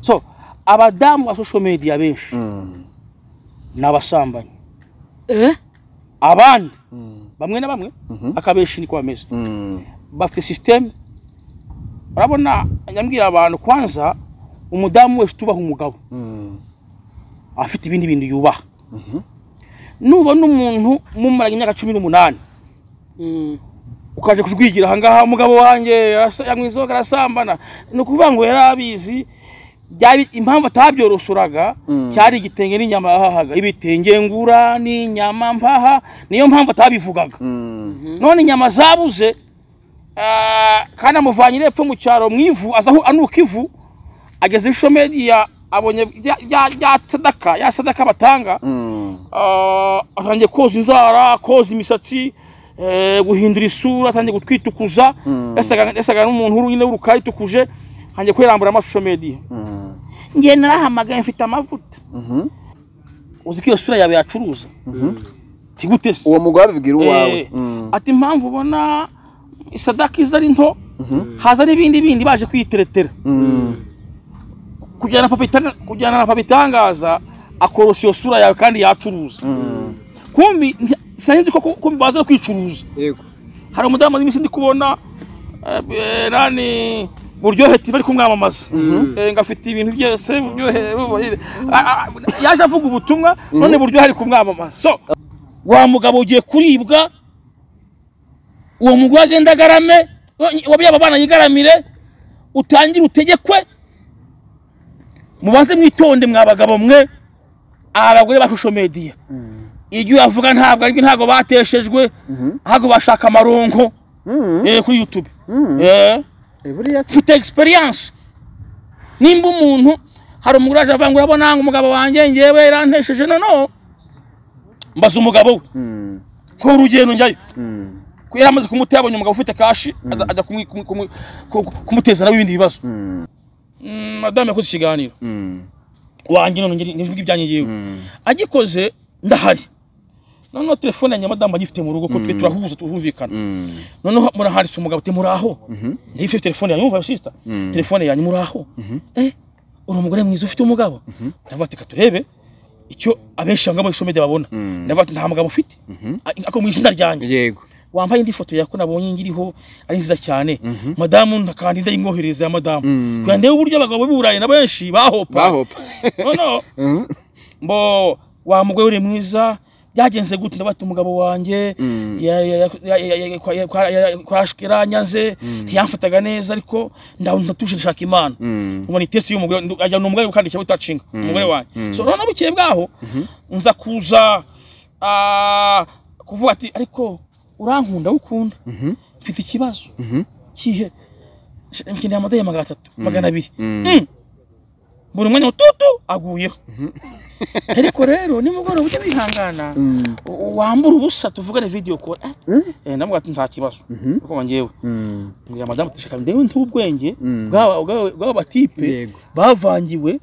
so abadamu ba social media benshi ni abasambanyi abandi bamwe na bamwe akabenshi niko bameze bafite sisiteme urabona nyambwira abantu kwanza umudamu wese utubaha umugabo aba afite ibindi bintu yubaha nubona umuntu mumaranye imyaka cumi n'umunani ukaje kujwigira ahangaha umugabo wanjye yamwizoga arasambana ni ukuvuga ngo yari abizi byari- impamvu atabyorosuraga Mm. cyari igitenge n'inyama yahahaga ibitenge ngura n'inyama mpaha niyo mpamvu atabivugaga none inyama zabuze ah, kandi amuvanye epfo mu cyaro mu ivu aza aho anuka ivu ageze ishomeri ya abonye rya- rya rya sadaka ya sadaka batanga ah, atangiye koza inzara koza imisatsi eh, guhindura isura atangiye gutwitukuza Mm. yasaga yasaga n'umuntu uri- nyine w'urukari tukuje ntangiye kwirambura amasosho mediya ngiye narahamagaye mfite amavuta uzi ko iyo sura yawe yacuruza tigute se uwo mugore abibwira uwawe Eh, ati impamvu ubona isadaka iza ari nto haza n'ibindi bindi baje kwiteretera kujyana papa itanga- kujyana na papa itangaza akorosa iyo sura yawe kandi yacuruza kumbi nti- sinari nzi ko ko- ko baza no kwicuruza yego hari umudamu w'iminsi ndi kubona eh, eh, nani buryohe tv ari kumwamamaza Mhm. Eh, ngo afite ibintu byose buryohe bubohire. Ah, ah, yaje avuga ubutumwa none buryohe ari kumwamamaza so wa mugabo ugiye kuribwa uwo mugore agenda agarame wabyaye abana yigaramire utangire utegekwe mubanze mwitonde mwa bagabo mwe aha bagore ba shusho mediya ibyo yavuga ntabwo aribyo ntabwo bateshejwe ahubwo bashaka amaronko eh, kuri youtube Eh, buriya se mfite egisperiyanse nimba umuntu hari umugore waje avuga ngo urabona ngo umugabo wanjye ngewe yarantesheje noneho mbaza umugabo we nkora urugendo njyayo ko yari amaze kumutera abonye umugabo ufite kashi ajya- ajya kumwi- kumwi- kumwi- ku- ku- kumuteza nawe ibindi bibazo Mm, madamu yakoze ikiganiro wanjye none ngeri- ntibivuge ibyanjye ngewe agikoze ndahari noneho telefone yanjye madamu agifite mu rugo ko twe turahuza turumvikana noneho murahanditse umugabo ati muraho ndabifite telefone yanjye umva sisita telefone yanjye muraho eh uri umugore mwiza ufite umugabo ndavuga ati katurebe icyo abenshi banga muri media babona ndavuga ati nta mugabo ufite A- ako mu izina ryanjye yego wambaye indi foto yako nabonye ngiriho ari nziza cyane madamu ntakandi ndayimwoherereza ya madamu Mm. kugira ndebe uburyo abagabo b'iburayi na benshi bahopa bahopa noneho mbo wa mugore uri mwiza byagenze gute ndavuga ati umugabo wanjye kwashwira nyanze ntiyamfataga neza ariko ndatuje nshaka imana ubona itesi y'umugore ndu- ajya ni umugore ukandikira utacinga umugore wanjye so noneho bukeye bwaho nza kuza ah, kuvuga ati ariko urankunda ukunda mfite ikibazo kihe Sh- nkeneye amadolari magana atatu magana abiri Mm. buri mwanya mututu aguyeho ariko rero nimugoroba ujye wihangana u- wambura ubusa tuvugane video call Eh, eh, ndamuga ati nta kibazo ariko ngewe ngira madamu ati shaka ndewe nti ubwenge bw'aba- bw'aba bw'aba batipe Yego. bavangiwe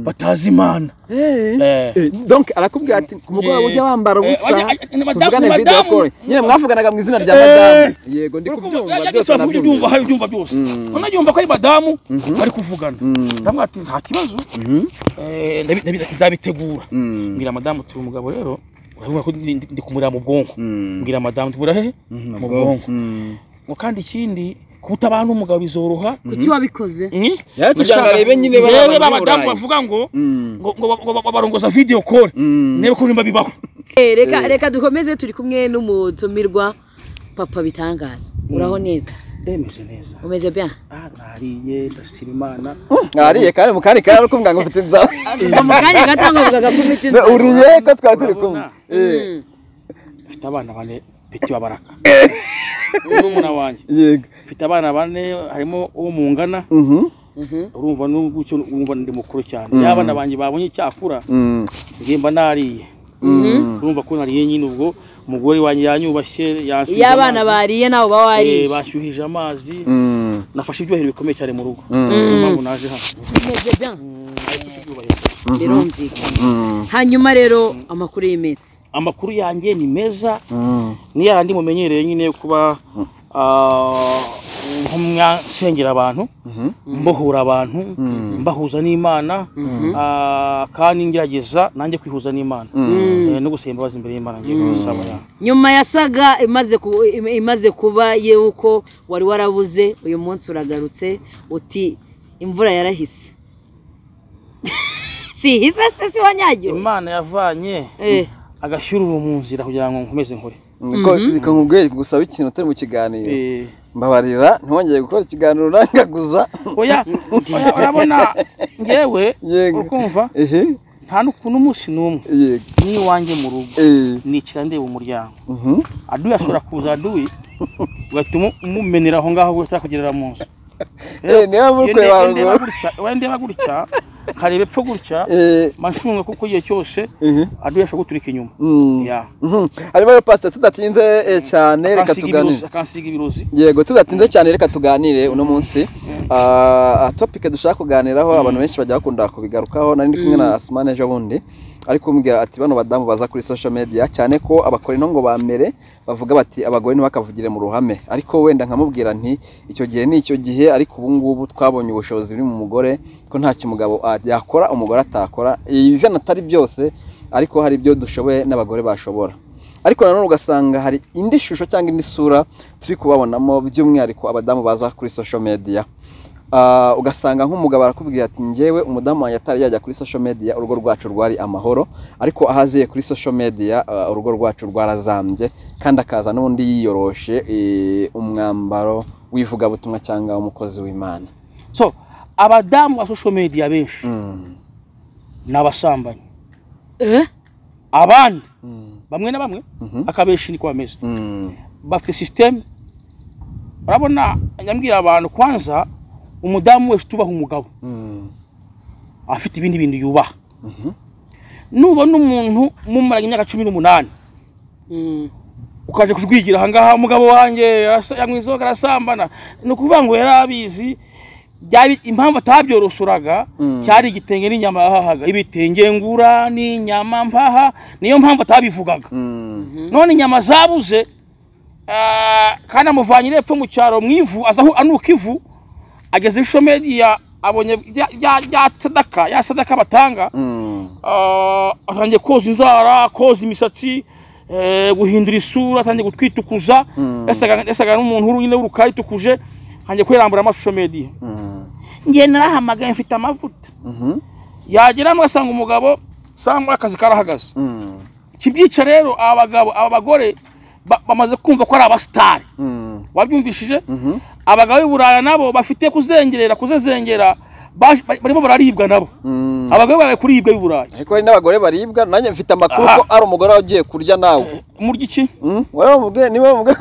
batazi imana Eh. donc arakubwira ati ku mugoroba Eh. ujya wambara Eh, ubusa wajya- eh, madamu- tuvugane video madamu- call nyine mwavuganaga mu izina rya Eh. madamu yego ndi Urumva, kubyumva yajya byose agisaba kuko ubyumva nabyumva hari ubyumva byose Mm. unayumva ko ari madamu Mhm. bari kuvugana Mm. ndamuga ati nta kibazo Mhm. Eh, ndabi- ndabi- ndabitegura Mm. mbwira madamu turi umugabo rero urabona ko ndi- ndi ndi kumureba mu bwonko Mm. mbwira madamu tubura hehe Mhm, mu ubwonko. bwonko Mm. ngo kandi ikindi kutabana n'umugabo bizoroha kuki wabikoze Mm. Yaje kugira ngo arebe nyine ba Yewe banyaburayi. babadamu bavuga ngo Mm. ngo ngo ba- ngo ba- barongoza video call Mm. nebe ko nimba bibaho Eh, reka reka dukomeze turi kumwe n'umutumirwa papa bitangaza uraho neza ndemeze neza umeze bien ah nariye ndashima imana mwariye kandi mu kandi kari ariko muganga ufite inzara ngo mu kanya gato nkavugaga ko ufite Se, inzara uriye ko twari turi kumwe Eh, Mm. mfite abana bane peti wa baraka n'umwana wanjye yego mfite abana bane harimo uwo mungana Mhm. Mhm. urumva n'ubwo wumva ndi mukuru cyane Mm. iyo abana banjye babonye icyakura Mm. ngiye mba nariye Mm. urumva ko nariye nyine ubwo umugore wanjye yanyubashye yanshyuhije iyo abana amazi. bariye nawe uba Eh, wariye bashyuhije amazi Mm. nafashe ibyuhiro bikomeye cyane mu rugo Mm. niyo mpamvu naje hano umeze bien Mm, nafashe ibyubahiro. birumvikana Mm. hanyuma rero amakuru y'iminsi amakuru yanjye ni meza Mm. ni yandi mumenyereye nyine yo kuba ah, nk'umwasengera abantu Mhm. mbohura abantu Mm. mbahuza n'imana Mhm. ah, kandi ngerageza nanjye kwihuza n'imana Mm. Eh, no gusaba imbabazi imbere y'imana ngiye kubisaba ya nyuma ya saga imaze ku- im- imaze kuba yuko wari warabuze uyu munsi uragarutse uti imvura yarahise si ihise se si wanyagiwe imana yavanye Eh, agashyururu mu nzira kugira ngo nkomeze nkore Niko Mhm. niko nkubwiye gusaba ikintu utari mu kiganiro Eh, mbabarira ntwongeye gukora ikiganiro urangaguza oya oya urabona ngewe yego ukumva ehe nta n'ukuntu umunsi n'umwe yego n'iwanjye mu rugo eh nicara ndeba umuryango mhm aduwe ashobora kuza aduwe ugahita umu- umumenera aho ngaho utari kugerera mu nzu eh niba muri kwe Iyo wawe ndeba gutya iyo ndeba gutya nkareba epfo gutya eh mashunga kuko igihe cyose eh aduwe ashobora guturika inyuma mm Ya. Mhm. hanyuma rero pasita tudatinze eh, cyane reka akansiga tuganire ibirozi akansiga ibirozi yego tudatinze cyane reka tuganire uno munsi Ah, topike dushaka kuganiraho abantu benshi bajya bakunda kubigarukaho nari ndi kumwe na Asmane ejo bundi ari kumbwira ati bano badamu baza kuri social media cyane ko abakora ino ngo ba mbere bavuga bati abagore ntibakavugire mu ruhame ariko wenda nkamubwira nti icyo gihe ni icyo gihe ariko ubu ngubu twabonye ubushobozi buri mu mugore ko ntacyo umugabo ah, yakora umugore atakora ibi atari byose ariko hari ibyo dushoboye n'abagore bashobora ariko nanone ugasanga hari indi shusho cyangwa indi sura turi kubabonamo by'umwihariko abadamu baza kuri social media Ah, ugasanga nk'umugabo arakubwira ati njyewe umudamu wanjye atari yajya kuri social media urugo rwacu rwari amahoro ariko ahaziye kuri social media ah, urugo rwacu rwarazambye kandi akaza n'undi yiyoroshe eh, umwambaro w'ivugabutumwa cyangwa umukozi w'imana so abadamu ba social media benshi Mm, ni abasambanyi eh, abandi mm, bamwe na bamwe mhm, akabenshi niko bameze mm, bafite sisiteme urabona nyambwira abantu kwanza umudamu wese utubaha umugabo mm, aba afite ibindi bintu yubaha mhm, nubona umuntu mumaranye imyaka cumi n'umunani mm, ukaje kujwigira ahangaha umugabo wanjye arasa- yanywa inzoga arasambana ni ukuvuga ngo yari abizi byari impamvu atabyorosoraga Mm. cyari igitenge n'inyama yahahaga ibitenge ngura n'inyama mpaha niyo mpamvu atabivugaga mm, none inyama zabuze ah, kandi amuvanye epfo mu cyaro mu ivu aza aho anuka ivu ageze ishomeri ya abonye rya- rya rya sadaka ya sadaka batanga mm, ah, atangiye koza inzara koza imisatsi eh, guhindura isura atangiye gutwitukuza Mm. yasaga yasaga n'umuntu uri- nyine w'urukara yitukuje atangiye kwirambura amashusho mediya mm, ngiye narahamagaye mfite amavuta mhm, yagera agasanga umugabo sangwa akazi karahagaze mm, iki byica rero aba bagabo aba bagore ba- bamaze kumva ko ari abasitari mm, wabyumvishije mhm, abagabo b'i burayi nabo bafite kuzengerera kuzezengera baje- ba- barimo bararibwa nabo mm. abagabo bari kuribwa b'i burayi ariko hari n'abagore baribwa nanjye mfite amakuru Aha. ko ari umugore wawe ugiye kurya nawe murya iki Mm, wowe wamubwiye niba wamubwiye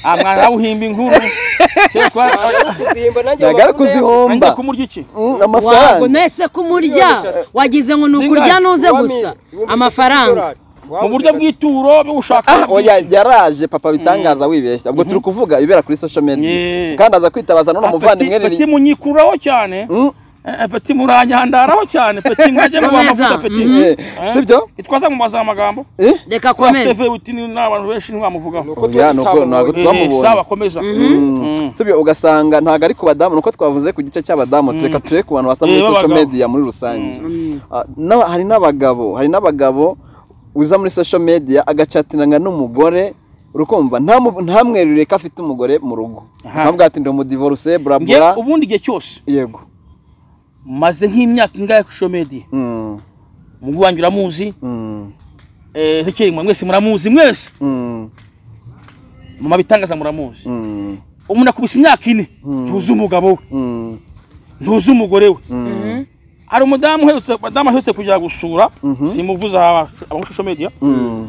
Ah, mwana nawe uhimba inkuru Cyo kwa- ntagara kuzihomba ngiye kumurya iki Mm, wago amafaranga nese kumurya wagize ngo ni ukurya nuze gusa amafaranga mu buryo bw'ituro byo gushaka Ah, oya yaraje papa bitangaza wibeshya ubwo turi kuvuga ibera kuri social media Yeah. kandi aza kwitabaza none muvandimwe peti riri munyikuraho cyane Mm, Eh, eh, peti muranyandaraho cyane peti mwajya mubaha amavuta peti Mhm. eh, sibyo itwaza mu mazi amagambo Eh, reka kurafite komeza vebuti ni abantu benshi ntiwamuvugaho oya, nuko ntabwo Eh, twamubonye sawa komeza Mm. Mm. sibyo ugasanga ntabwo ari ku badamu nuko twavuze ku gice cy'abadamu Mm. tureka turebe ku bantu basa muri Eh, social b'abagabo. media muri rusange Mm. Mm. Ah, n'aba- hari n'abagabo hari n'abagabo uza muri social media agacatinanga n'umugore urukumva nta mu- ntamwerure ko afite umugore mu rugo Aha. ukamubwira ati ndi umudivorce bla Nge bla ubundi igihe cyose yego maze nk'imyaka ingahe ku ishuri mediya Mm, mugu wanjye uramuzi mm, eh, Ezekiel mwe mwese muramuzi mwese mm, mama bitangaza muramuzi mm, umuntu akubise imyaka ine Mm. ntuzi umugabo we mm, ntuzi umugore we mm, Mhm. hari umudamu uherutse madamu aherutse kujya gusura Mhm. simuvuze aba social media mm,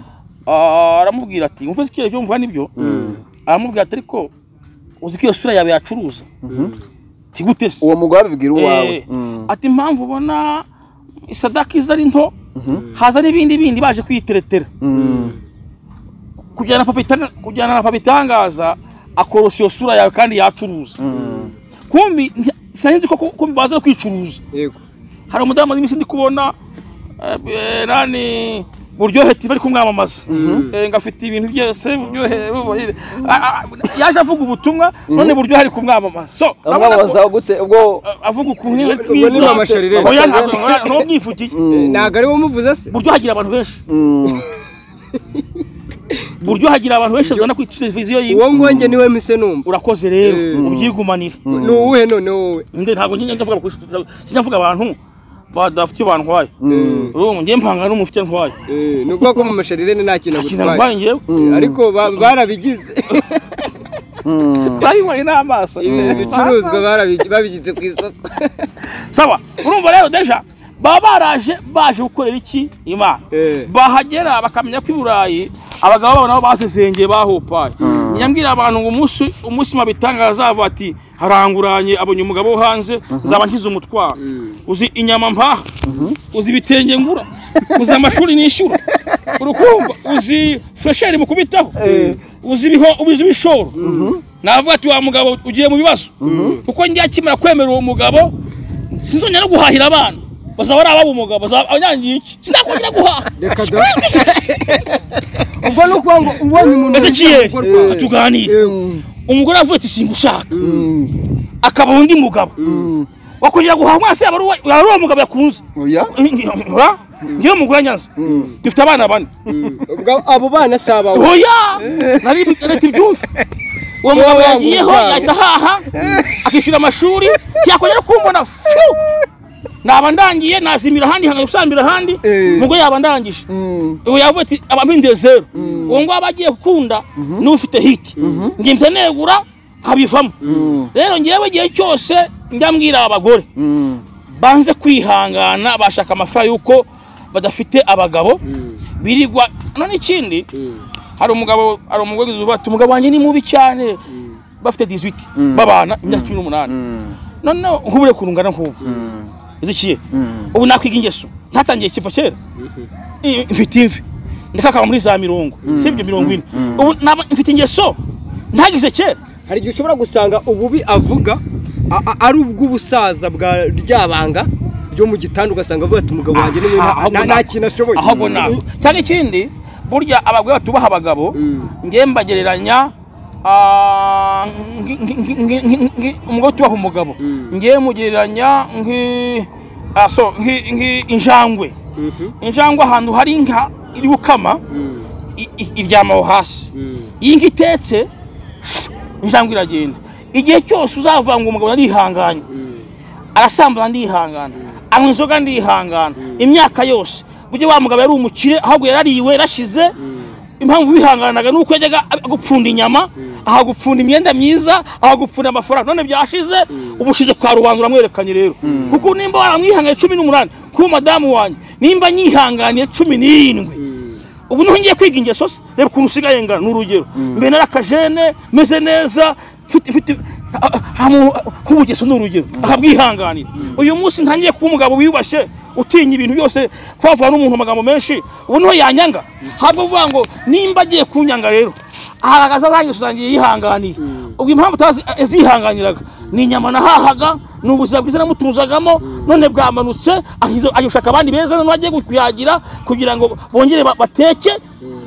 Ah, aramubwira ati umva Ezekiel ibyo mvuga nibyo Mm. aramubwira ati ariko uzi ko iyo sura yawe yacuruza mhm. kigute se uwo mugore abibwira uwawe Eh, Mm, ati impamvu ubona isadaka iza ari nto mhm, haza n'ibindi bindi baje kwiteretera mm, kujyana papa itanga- kujyana na papa itangaza akorosa iyo sura yawe kandi yacuruza mm, kumbi nti- sinari nzi ko ko ko baza no kwicuruza yego hari umudamu w'iminsi ndi kubona eh, eh, nani buryohe tiba ari kumwamamaza Mhm. Eh, ngafite ibintu byose buryohe bubahire. Ah, ah, yaje avuga ubutumwa none buryohe ari kumwamamaza so urabona ko- amwabaza gute ubwo Ah, avuga ukuntu nyine Ubwo ni mwiza. amashari rero. Oya, ntabwo- oya, ntumwivugiye Mm, ntabwo ari we umuvuza se buryo hagira abantu benshi mm, buryo hagira abantu benshi bazana kuri televiziyo yiwe uwo nkonge niwe mise numva urakoze rero Mm. ubyigumanire Mm. ni uwuhe none wowe Nde, ntabwo njye ndavuga kuri sinyavuga abantu badafite iyo bantwaye mm, urumva njye mpanga n'umufite ntwaye Eh, ni ubwoko mu masharire ni nta kintu ikintu agutwaye ntwaye njyewe mm, ariko ba- barabigize mm, urabibonye n'amaso Ibi bicuruzwa barabi- babigize ku isoko saba urumva rero deja baba baraje baje gukorera iki imana Eh, bahagera bakamenya ko i burayi abagabo babo nabo basesengeye bahopaye Mm. nyambwira abantu ngo umunsi umunsi mabitangaza avuga ati haranguranye abonye umugabo wo hanze zaba nshyize umutwaro Mm. uzi inyama mpaha uzi ibitenge ngura uzi amashuri nishyura urukumva uzi fureshi mukubitaho uzi ibiho- uzi ibishoro navuga ati wa mugabo ugiye mu bibazo kuko njya akimara kwemera uwo mugabo sinzongera no guhahira abana bazaba ari ababo umugabo bazaba abanyangiye iki sinakongera guhaha reka da ubwo ni ukuvuga ngo ubonye umuntu ezekiyeli ugiye gukorwa. tuganire mm, umugore avuye ati singushaka mm, akaba undi mugabo mm. wakongera guhaha umwana se yaba ari uwa- yaba ari uwo mugabo yakunze oya Ura? ngewe umugore anyanze Mm, dufite abana bane Mm. Ubwo abo bana si abawe oya nari leta ibyumve uwo mugabo Wabanga yagiyeho umuryango. yahita ahaha akishyura amashuri yakongera kumbona fiu! naba ndangiye nazimira ahandi nkanayusambira ahandi Eh. umugore yaba ndangije mm, ubu yavuga ati abampinduye zero Mm. uwo ngabo agiye gukunda Mhm. niwe ufite hiti Mhm. njye mpita negura habivamo mm, rero ngewe igihe cyose njya mbwira abagore mm, banze kwihangana bashaka amafaranga y'uko badafite abagabo Mm. birirwa none ikindi Mm. hari umugabo hari umugore uvuga ati umugabo wanjye ni mubi cyane Mm. bafite 18 Mm. babana imyaka cumi n'umunani mm, none nk'ubure kurungana nk'ubu mm, izikiye mm. ubu nakwiga ingeso ntatangiye ikiva kera I- mfite imvi ndakakaba muri za mirongo Mm. si ibyo mirongo ine Mm. ubu naba mfite ingeso ntagize kera hari igihe ushobora gusanga ububi avuga a- a- ari ubw'ubusaza bwa ryabanga ryo mu gitanda ugasanga avuga ati umugabo wanjye ni mwiza, Ah, ahubwo nta- nta nako. kintu ashoboye ahubwo nako cyane ikindi burya abagore batubaha abagabo Mm. ngewe mbagereranya ah, ngi- ngi- ngi- ngi- ngi- ngi- umugore utubaha umugabo Mm. ngewe mugereranya nki- ah, so, nki- nki- injangwe Mhm. injangwe ahantu hari inka iri gukama Mm. i- i- iryama aho hasi Mm. iyi nka itetse injangwe iragenda igihe cyose uzavuga ngo umugabo narihanganye Mm. arasambana ndihangana anywa inzoga ndihangana Mm. imyaka yose burya wa mugabo yari umukire ahubwo yarariwe yarashize Mm. impamvu bihanganaga ni uko yajyaga gupfunda inyama Mm. ahagupfunda imyenda myiza ahagupfunda amafaranga none byashize Mm. ubushize kwa rubanda uramwerekanye rero Mm. kuko nimba waramwihanganiye cumi n'umunani kuba madamu wanjye nimba nyihanganiye cumi n'irindwi Mm. ubu niho ngiye kwiga ingeso se reba ukuntu usigaye ngana ni urugero Mm. mbere nari akajene meze neza mfite mfite ah, ah, ah, mu- ah, nk'ubugeso ni urugero akabwihanganira uyu munsi ntangiye kuba umugabo wiyubashye utinya ibintu byose kwavura n'umuntu amagambo menshi ubu niho yanyanga ntabwo uvuga ngo nimba agiye kunyanga rero agaragaza arangiza usangiye yihanganiye Mm. ubwo impamvu utazi yazihanganiraga ni inyama nahahaga ni ubuzima bwiza namutuzagamo none bwamanutse ahizo- ajya gushaka abandi beza none agiye kuyagira kugira ngo bongere ba- bateke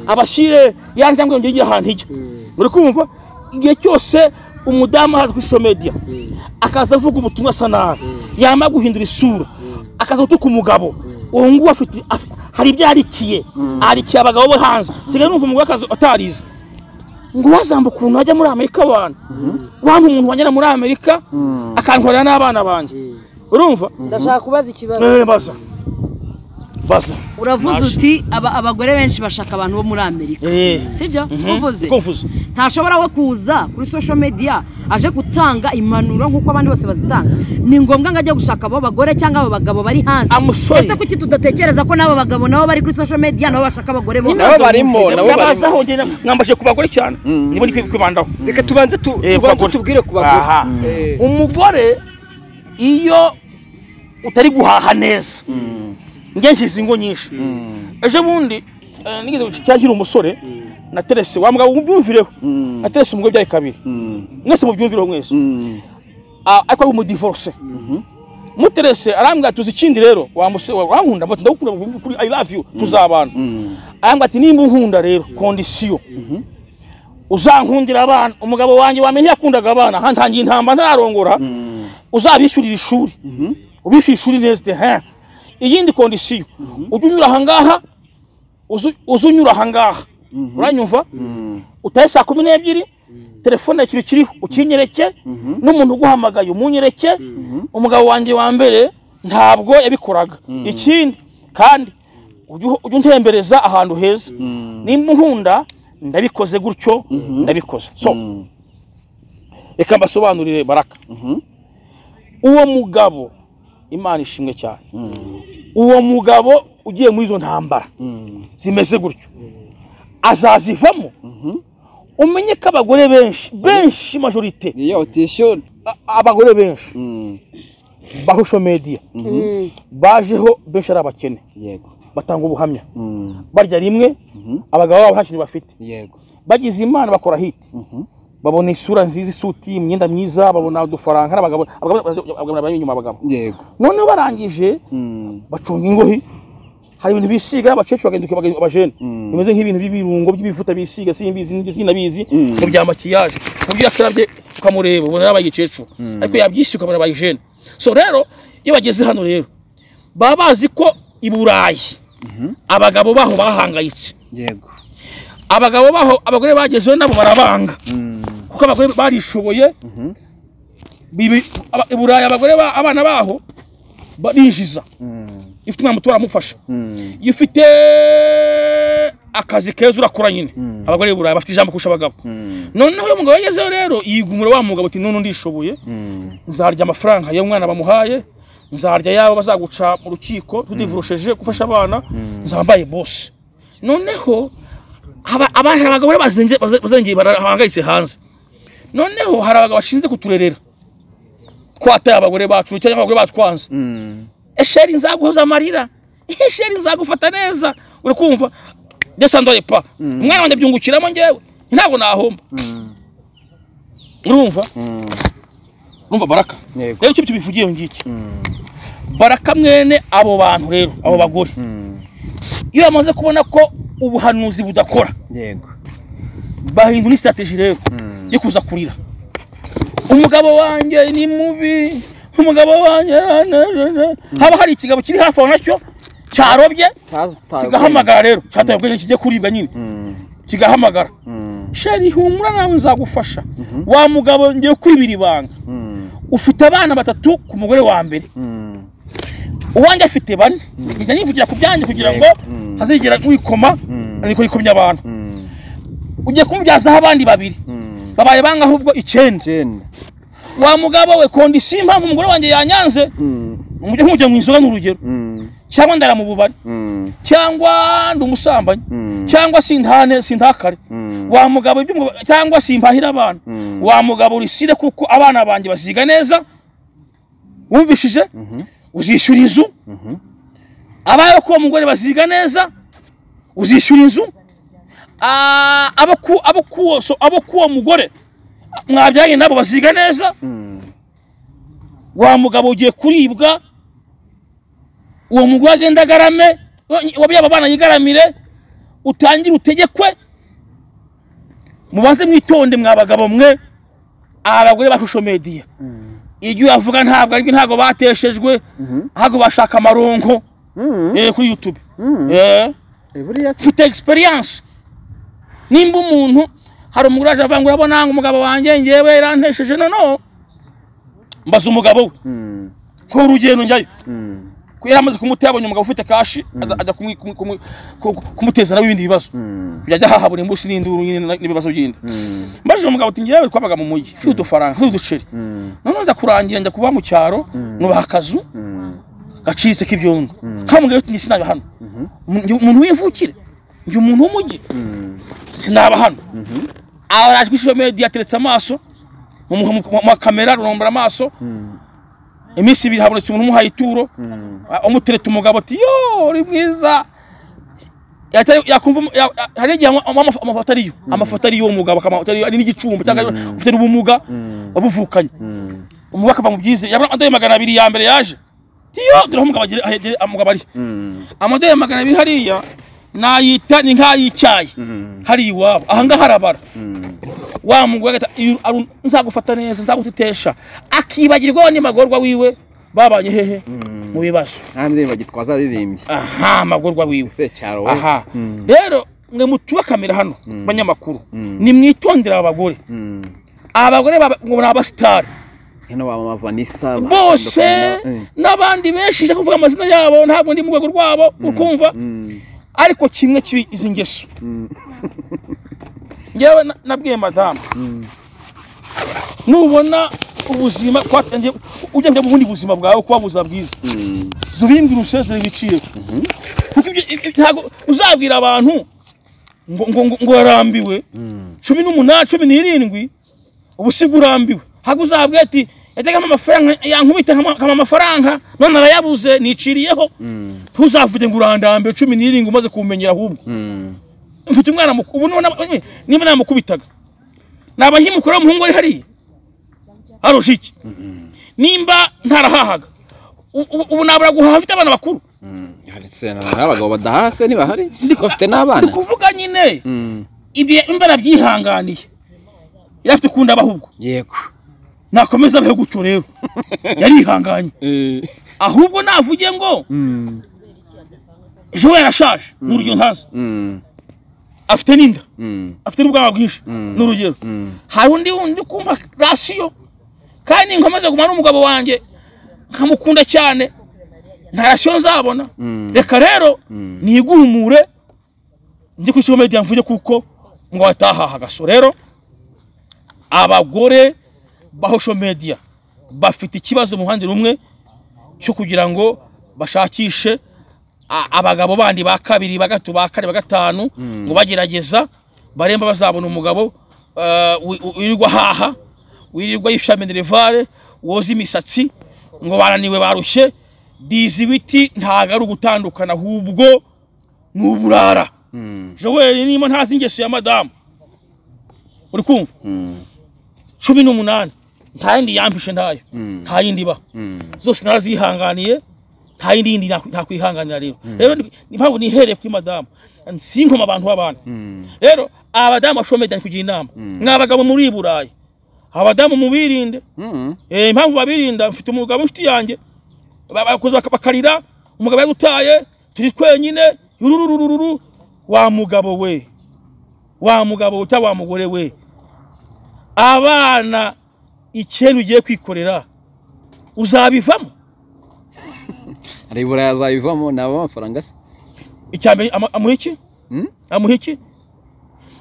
abashyire ya njangwe yongere igire ahantu ijya Mm. muri kumva igihe cyose umudamu ahaza kuri social media Mm. akaza avuga ubutumwa asa nabi Mm. yamara guhindura isura Mm. akaza gutuka umugabo uwo nguwo afite af- hari ibyo yarikiye Mm. arikiye abagabo bo hanze sigaye numva umugore akazi atarize ngo wazambuka ukuntu wajya muri amerika abantu wampa umuntu wajyana muri amerika Mm. akantwarira n'abana banjye Mm. urumva ndashaka kubaza ikibazo Eh, baza baza uravuze Naje. uti aba- abagore benshi bashaka abantu bo muri amerika Eh. sibyo Mhm. siko uvuze Kumvuze. ntashobora we kuza kuri social media aje gutanga impanuro nk'uko abandi bose bazitanga ni ngombwa ngo ajye gushaka abo bagore cyangwa abo bagabo bari hanze amusore ese kuki tudatekereza ko n'abo bagabo nabo bari kuri social media nabo bashaka abagore bo Nabo barimo, nabo barimo. Ndabazaho njye, mwambashije ku bagore cyane Mm. nibo ndi kwibandaho reka tubanze tu- Eh, ku tubanze bagore. tubwire ku Aha. bagore Eh. umugore iyo utari guhaha neza Mm, njye nshyize ingo nyinshi mm, ejo bundi eh, nigeze guca nkiri umusore naterese wa mugabo mubyumvireho mm, naterese umugore byaye kabiri mm, mwese mubyumvireho mwese mm, Ah, ariko ari umudivorce mhm, muterese arambwira ati uzi ikindi rero wamuse wankunda mvuga ati ndagukunda kuri i love you tuzabana arambwira ati nimba unkunda rero kondisiyo uzankundira abana umugabo wanjye wamenye yakundaga abana hantangiye intamba ntararongora uzabishyurira ishuri ubishyura ishuri neza he iyindi kondisiyo ujya unyura ahangaha uzu- uze unyura ahangaha uranyumva utahe saa kumi n'ebyiri telefone ikintu kiriho ukinyereke n'umuntu uguhamagaye umunyereke umugabo wanjye wa mbere ntabwo yabikoraga ikindi kandi ujye uho- ujye untembereza ahantu heza nimba unkunda ndabikoze gutyo ndabikoze so reka mbasobanurire baraka uwo mugabo imana ishimwe cyane uwo mugabo ugiye muri izo ntambara zimeze gutyo azazivamo umenye ko abagore benshi benshi majorite iyo utishyura a- abagore benshi Mm, bahusho mediya Mm. bajeho benshi ari abakene yego batanga ubuhamya Mm, barya rimwe abagabo babo nta kintu bafite yego bagize imana bakora hiti Mhm. babona isura nziza isuti imyenda myiza babona udufaranga ari abagabo abagabo abagabo bari inyuma abagabo yego noneho barangije Mm, bacunga ingohi hari ibintu bisiga abakecuru bagahinduka abage- abajene Mm. bimeze nk'ibintu by'ibirungo by'ibivuta bisiga simbizi ndi- sinabizi Mm. mu bya makiyaje mu byo yakarabye ukamureba ubona yabaye igikecuru Mm. ariko yabyishyuye ukabona abaye jene so rero iyo bageze hano rero baba bazi ko i burayi Mhm. abagabo baho bahangayitse yego abagabo baho abagore bagezeho nabo barabanga Mm, kuko abagore barishoboye mhm. bibi- aba- i burayi abagore ba- abana baho ba- binjiza Mm, ifite umwana muto baramufasha mm, iyo ufite akazi keza urakora nyine Mm. abagore burayi bafite ijambo kurusha abagabo mm, noneho uyu mugabo yagezeho rero yigumira wa mugabo ati none ndishoboye mm, nzarya amafaranga y'umwana bamuhaye nzarya yabo bazaguca mu rukiko tudivurusheje gufasha abana Mm. nzambaye bose noneho aba- abaje abagabo rero bazenze- baze- bazengeye bahangayitse hanze noneho hari abagabo bashinzwe kuturerera twataye abagore bacu cyangwa abagore batwanze mm, esheri nzaguhoza amarira esheri nzagufata neza uri kumva desandore pa Mm. umwana wanjye abyungukiramo njyewe ntabwo nahomba mm, urumva mm, urumva baraka yego rero icyo tubivugiye iyo ngiki Mm, baraka mwene abo bantu rero abo bagore mm, iyo bamaze kubona ko ubuhanuzi budakora yego bahindura isitateji rero Mm, yo kuza kurira umugabo wanjye ni mubi umugabo wanjye na- na- na- na. haba hari ikigabo kiri hafi aho nacyo cyarobye cyazitaye kigahamagara rero cyataye ubwenge kijye kuribwa nyine Mm, kigahamagara mm, sheri humura nawe nzagufasha Mhm. wa mugabo ngiye kwibira ibanga mm, ufite abana batatu ku mugore wa mbere mm, uwanjye afite bane njya nivugira ku byanjye kugira ngo Mm. hazigera wikoma Mm. ariko yikomye abantu mm, ugiye kumubyazaho abandi babiri mm. babaye banga ahubwo icyenda Jane. wa mugabo we kondisiyo impamvu umugore wanjye yanyanze Mm, umujye nk'ujya mu inzoga ni urugero mm, cyangwa ndara mu bubari mm, cyangwa ndi umusambanyi mm, cyangwa sintane sintakare mm, wa mugabo ibyo umugabo- cyangwa simpahira abana mm, wa mugabo urisire kuko abana banjye baziga neza wumvishije mhm, uzishyura inzu mhm, abayo kuwo mugore baziga neza uzishyura inzu Ah, abo ku- abo kuwo- so- abo kuwo mugore mwabyanye nabo baziga neza mm, wa mugabo ugiye kuribwa uwo mugore agenda agarame wabyaye abana yigaramire utangire utegekwe mubanze mwitonde mwa bagabo mwe aha abagore bashusho mediya mm, ibyo uyavuga ntabwo aribyo ntabwo bateshejwe mhm, ahubwo bashaka amaronko mm, eh, kuri youtube mm. Eh, Eh, buriya si- ufite egisperiyanse nimba umuntu hari umugore aje avuga ngo urabona ngo umugabo wanjye ngewe yarantesheje noneho mbaza umugabo we Mm, ko urugendo njyayo mm, ko yari amaze kumuta yabonye umugabo ufite kashi aza- ajya kumwi- kumwi- kumwi- ku- kumuteza nawe ibindi bibazo mm, yajya ahaha buri munsi n'induru nyine na- n'ibibazo bindi mm, mbajije umugabo ati ngewe twabaga mu mujyi ufite udufaranga ufite uduceri mm, noneho nza kurangira njya kuba mu cyaro nubaha akazu mm, gacitse k'ibyondo Mm. kamubwira ati njye sinaba hano mhm, Ndi umuntu w'imvukire njye umuntu w'umujyi mm, sinaba hano mhm, aha araje kuri social media ateretse amaso mu- mu mu- mu kamera rurombora amaso mm, iminsi ibiri habonetse umuntu umuhaye ituro mm, a- amutereta umugabo ati yo uri mwiza Yahita yakumva umu- ya- ya- hari igihe ama- ama- ama- amafoto ariyo amafoto ariyo uwo mugabo akamafoto ariyo ari n'igicumbi cyangwa ufite n'ubumuga mm, wabuvukanye mm, umubaka ava mu byize yabona amadorari magana abiri ya mbere yaje tiyo turaho umugabo ari amadorari magana abiri hariya nayita ni nk'ay'icyayi hari iwabo aha ngaha harabara wa mugore agahita "Iyo ari- nzagufata neza nzagutetesha akibagirwa n'imagorwa wiwe babanye hehe mu bibazo kandi bagitwaza aririmbye aha amagorwa wiwe secyaro we aha Mm. rero mwe mutubakamira hano Mm. banyamakuru Mm. nimwitondere abagore Mm. abagore baba- ngo ni abasitari hino wa mama vanessa bose batandukanye na- n'abandi benshi nshaka kuvuga amazina yabo ntabwo ndi mu rwego rwabo ukumva Mm. ariko kimwe kibi izi ngeso Mm. ngewe na- nabwiye madamu Mm. nubona ubuzima twatangiye ujya mu bundi buzima bwawe kuba buzima bwiza Mm. jya ubimbwira usezere ibiciro kuko ibyo ibi- ntabwo uzabwira abantu ngo ngo ngo- ngo warambiwe Mm. cumi n'umunani cumi n'irindwi ubusiga urambiwe ntabwo uzabwira ati yajyagamo amafaranga yankubita nkama- nkama amafaranga none arayabuze niciriyeho Mm. ntuzavuge ngo urandambiwe cumi n'irindwi umaze kumenyera ahubwo Mm. mfite umwana muku- ubu nubona- eh, niba namukubitaga naba nkimukuru w'umuhungu ari hariya arusha iki Mm. nimba ntarahahaga u- ubu ubu nabura guhaha mfite abana bakuru Mm. Ndetse na- n'abagabo badahase ntibahari bafite n'abana ndi kuvuga nyine Mm. ibyo mba nabyihanganiye yari afite ukunda abaho ubwo yego nakomeza abeho gutyo rero yarihanganye Eh. ahubwo navuge ngo Mm. ejo we yarashaje ni urugero ntazi Mm. afite n'inda Mm. afite n'ubwanwa bwinshi Mm. ni urugero Mm. hari undi wundi kumpa rasiyo kandi nkomeze guma n'umugabo wanjye nkamukunda cyane nta rasiyo nzabona Mm. reka rero Mm. niguhumure njye ku isoko media mvuge kuko ngo watahaha agaso rero abagore ba social media bafite ikibazo mu ruhande rumwe cyo kugira ngo bashakishe a- abagabo bandi ba kabiri ba gatatu ba kane ba gatanu Mm. ngo bagerageza baremba bazabona umugabo eh, wi- wi- wirirwa ahaha wirirwa yifasha minerivare woza imisatsi ngo bananiwe barushye dizi ibiti ntabwo ari ugutandukana ahubwo ni uburara Mm. joel niba ntazi ingeso ya madamu uri kumva Mm. cumi n'umunani nta yindi yampishe ntayo Mm. nta yindi ibaho Mm. zose narazihanganiye nta yindi yindi nakwi- nakwihanganira rero rero ni ni impamvu nihereye kuri madamu sinkoma abantu b'abandi Mm. rero abadamu bashomeda ni kugira inama Mm. mwa bagabo muri burayi abadamu mubirinde Mm. Eh, impamvu babirinda mfite umugabo inshuti yanjye Ba- bakuza baka- bakarira umugabo yagutaye turi twenyine yurururururu wa mugabo we wa mugabo we cyangwa wa mugore we abana icyenda ugiye kwikorera uzabivamo hari buraya azabivamo nabo amafaranga se icyambere ama- amuha iki Mm? amuha iki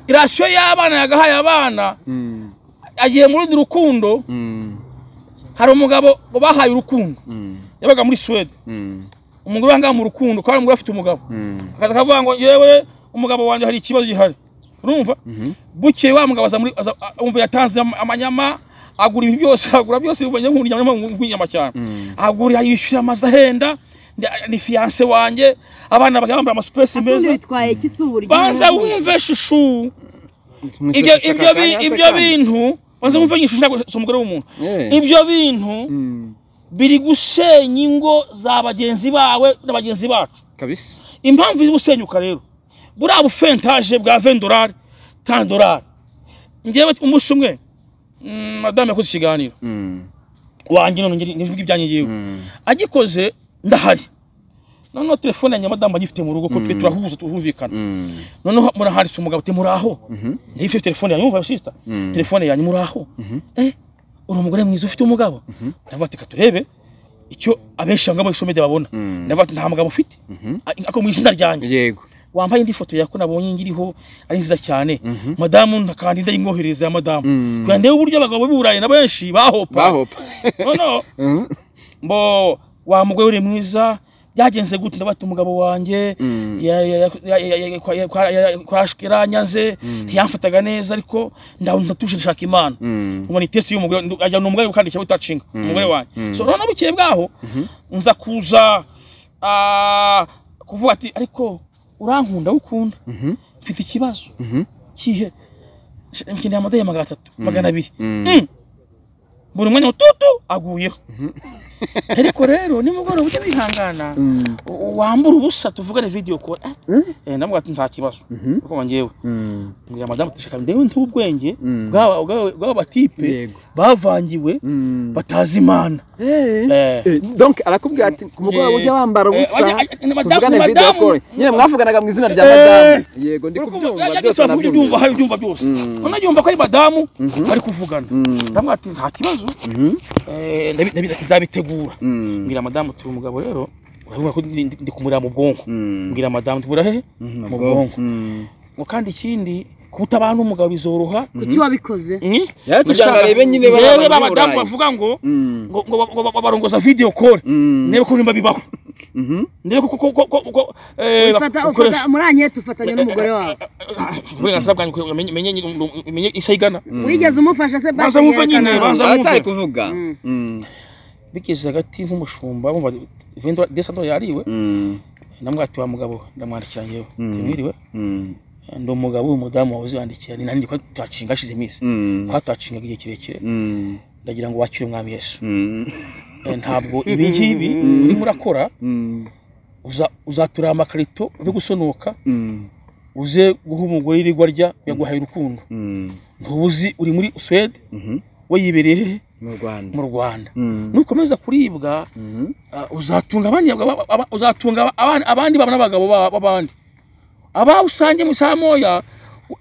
irasiyo y'abana yagahaye abana Mm. agiye mu rundi rukundo Mm. hari umugabo ngo bahaye urukundo Mm. yabaga muri suwede Mm. umugore wangaga mu rukundo kandi umugore afite umugabo Mm. akaza akavuga ngo yewe umugabo wanjye hari ikibazo gihari urumva Mhm. bukeye wa mugabo aza muri aza- a- umva yatanze am- amanyama agura ibi byose agura byose bivanye nk'unyama nk'inyama cyane Mm. agura yishyura amazu ahenda ndi- ni fiyanse wanjye abana bagenda bambara amasupuresi asundi meza bitwaye iki si uburyo banza wumve shushu ibyo Mwiseseka ibyo bi- akanya se ibyo kandi. bintu banza wumve nyishushu ntabwo si umugore w'umuntu Eh. ibyo bintu Mm. biri gusenya ingo za bagenzi bawe na bagenzi bacu kabisa impamvu iri gusenyuka rero buriya bufentaje bwa 20 dolari 10 dolari ngewe umunsi umwe mm, madamu yakoze ikiganiro Mm. wanjye none ngeri- ngivuga ibyanjye ngewe Mm. agikoze ndahari noneho telefone yanjye madamu agifite mu rugo ko twe Mm. turahuza tuhumvikana Mm. noneho murahanditse umugabo ati muraho Mhm. ntiyifite telefone yanyu yumva sister Mm. telefone yanyu muraho Mhm. eh uri umugore mwiza ufite umugabo Mhm. ndavuga ati katurebe icyo abenshi banga mu isomede babona Mm. ndavuga ati nta mugabo ufite Mhm. ako mu izina ryanjye yego wambaye indi foto yako nabonye ngiriho ari nziza cyane Mhm. madamu ntakandi ndayimwohereza ya madamu Mm. kugira ndebe uburyo abagabo b'i burayi na benshi bahopa bahopa noneho Mhm. mbo wa mugore uri mwiza byagenze gute ndabata umugabo wanjye Mm. ya- ya- ya- ya- ya- ya- kwa- ya- kwa- ya- kwa- yaranyanze ntiyamfataga neza ariko ndaho ndatuje ndashaka imana Mm. ubona itesi y'umugore ndu- ajya ni umugore gukandisha witacinga Mm. umugore wanjye Mm. so noneho bukeye bwaho Mhm. nza kuza ah, kuvuga ati ariko urankunda ukunda Mhm. mfite ikibazo Mhm. kihe nkeneye amadolari magana atatu magana abiri Mm. Mm. buri mwanya tutu aguyeho ariko rero nimugoroba ujye wihangana u- wambura ubusa tuvugane video call Ah, eh, ndamubwira ati nta kibazo kuko njyewe mbwira madamu ati shaka ndewe ntuwe ubwenge bw'aba- bw'aba bw'aba batipe yego bavangiwe batazi imana Eh. donke arakubwira ati ku mugoroba Yeah. ujya wambara Eh, ubusa wajya- eh, madamu- tuvugane video madamu- call nyine mwavuganaga mu izina rya Eh. madamu yego ndi Uriko kubyumva yajya byose agisaba kuburyo nabyumva ubyumva hari ibyumva byose Mm. unabyumva ko ari madamu Mhm. bari kuvugana Mm. ndamubwira ati nta kibazo Mhm. Eh, ndabi- ndabi- nzabitegura Mm. mbwira madamu turi umugabo rero urabibona ko ndi- ndi- ndi kumureba mu bwonko Mm. mbwira madamu tubura hehe Mhm, mu ubwonko. bwonko. Mm. ngo kandi ikindi kuba utabana n'umugabo bizoroha kuki wabikoze ni Yaje kugira ngo arebe nyine ba yewe baba b'abadamu b'i Burayi. bavuga ngo Mm. ngo ngo ba- ba- ba- barongoza video call Mm. ndebe ko nimba bibaho Mhm. ndebe ko ko ko ko ko eh ufata ufata muri anketi ufatanya n'umugore wawe uburenganzira bwanjye kugira ngo menye- menye nyine- menye isi ayigana Mm. wigeze umufasha se Baza wumva nyine, yerekana. baza- Aratari kuvuga Mm. Mm. bigeze hagati nk'umushumba bumva vendora desando yariwe Mm. namwati wa mugabo ndamwandikira ngewe Mm. mwiriwe Mm. ndi umugabo w'umudamu wawe uziyandikira ni nanjye kwa tuhacinga hashize iminsi Mm. kwa tuhacingaga igihe kirekire Mm. ndagira ngo wakire umwami yesu Mm. Eh, ntabwo ibi ngibi urimo urakora Mm. uza- uzaturira amakarito uze gusonoka Mm. uze guha umugore yirirwa arya yaguhaye urukundo Mm. ntubuzi uri muri suwede Mhm. we yibereye hehe mu rwanda mu rwanda Mm. nukomeza kuribwa Mhm. ah, uzatunga abandi aba- aba- uzatunga abandi- abandi baba n'abagabo ba- b'abandi aba usange mu isaha moya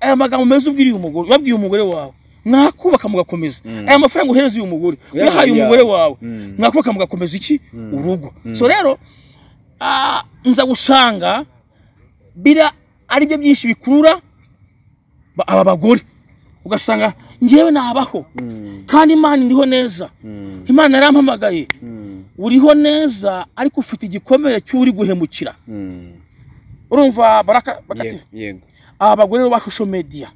aya magambo meza ubwiriye umugore wabwiye umugore wawe mwakubaka mugakomeza Mm. aya mafaranga uhereza uyu mugore Yeah, uyahaye yeah. umugore wawe Mm. mwakubaka mugakomeza iki Mm. urugo Mm. so rero ah, nza gusanga bira ari byo byinshi bikurura ba- aba bagore ugasanga ngewe nabaho Mm. kandi imana ndiho neza Mm. imana yarampamagaye Mm. uriho neza ariko ufite igikomere cy'uri guhemukira Mm. urumva baraka bakati Yego, yego aba bagore bo ba social media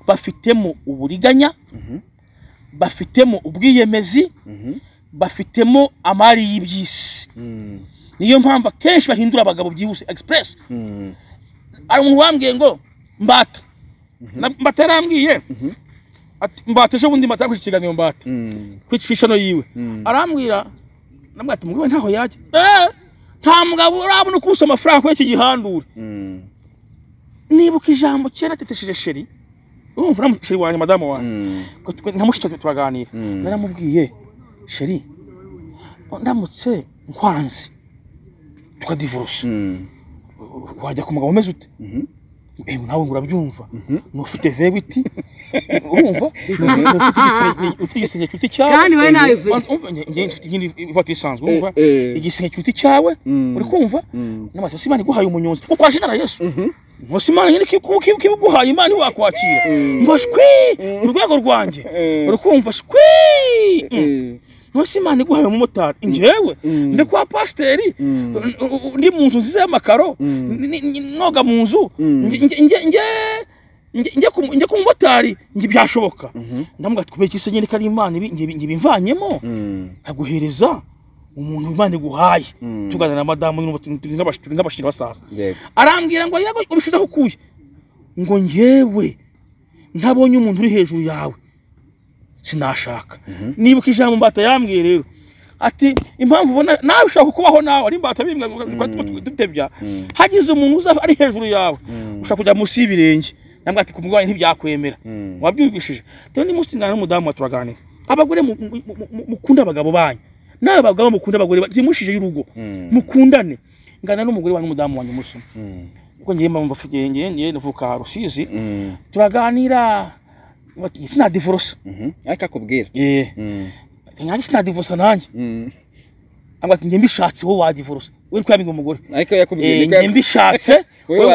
bafitemo uburiganya Mhm. bafitemo ubwiyemezi Mhm. bafitemo amari y'iby'isi Mm. niyo mpamvu akenshi bahindura abagabo byihuse express Mm. hari umuntu wambwiye ngo mbata Na- mbata yarambwiye Mhm. ati mbata ejo bundi mbata yakwishe ikiganiro mbata Mm. ku ifishano yiwe Mm. arambwira namwe ati mugabo ntaho yajya Eh, nta mugabo urabona uko usa amafaranga kuri iki gihandure Mm. nibuka ijambo kera tetesheje sheri urumva uramutse sheri wanjye madamu wanjye Mm. nka mushiki turaganira Mm. naramubwiye sheri ndamutse nkwanze tukadivurusa Mm. wajya ku mugabo umeze ute Mhm. Eh, nawe ngo urabyumva Mhm. nufite vewiti urumva Ufite igisenge- ufite igisenge cyuti cyawe Kandi wowe nawe ufite. Wanze- umva, nge- nge mfite iyindi ivatiri isanzwe urumva Eh, eh. igisenge cyuti cyawe Mm. uri kumva Mm. n'amaso si imana iguhaye umunyonzi kuko waje inara yesu Mhm. nkusi imana nyine kibiguhaye imana iwakwakira Mm. ngo shwi mu rwego rwanjye Eh. urukumva shwi Eh. nkusi imana iguhaye umumotari njyewe Mm. ndi kwa pasiteri Mm. ndi mu nzu nziza y'amakaro Mm. ni- ni- noga mu nzu Mm. nge- nge- nge- nge- nge- njye ku- njye ku mumotari njye byashoboka Mhm. ndamubwira ati kubera iki se nyine ko ari imana ibi- njye njye bimvanyemo Mm. nkaguhereza umuntu imana iguhaye Mm. tuganira na madamu n'ubu turi- turi n'abash- turi n'abashira basaza Yego. arambwira ngo yego ubishize aho ukuye ngo ngewe ntabonye umuntu uri hejuru yawe sinashaka Mhm. nibuka ijambo mbata yambwiye rero ati impamvu ubona nawe ushaka kubaho nawe ari imbata bimwe Mm. dutebya Mm. hagize umuntu uza ari hejuru yawe Mm. ushaka kujya munsi y'ibirenge nambwa ati kumugabanya ntibyakwemera Mm. wabyumvishije rero nimunsi tingana n'umudamu wa turaganira abagore mu- mu- mu- mu- mukunda abagabo banyu nawe abagabo mukunda abagore byimushije y'urugo Mm. mukundane ngana n'umugore wanyu n'umudamu wanyu musoma Mm. ubwo ngiye mpamvu afite ngiye ngiye navuka rusizi Mm. turaganira bati sinadivurusa Mhm. Ariko akubwira. eh Mm. nanjye sinadivurusa nanjye Mm. ambwira ati njye mbishatse wowe wadivurusa we niko yabinga umugore Ariko yakubwiye. eh niko njye yaku- mbishatse Wowe wowe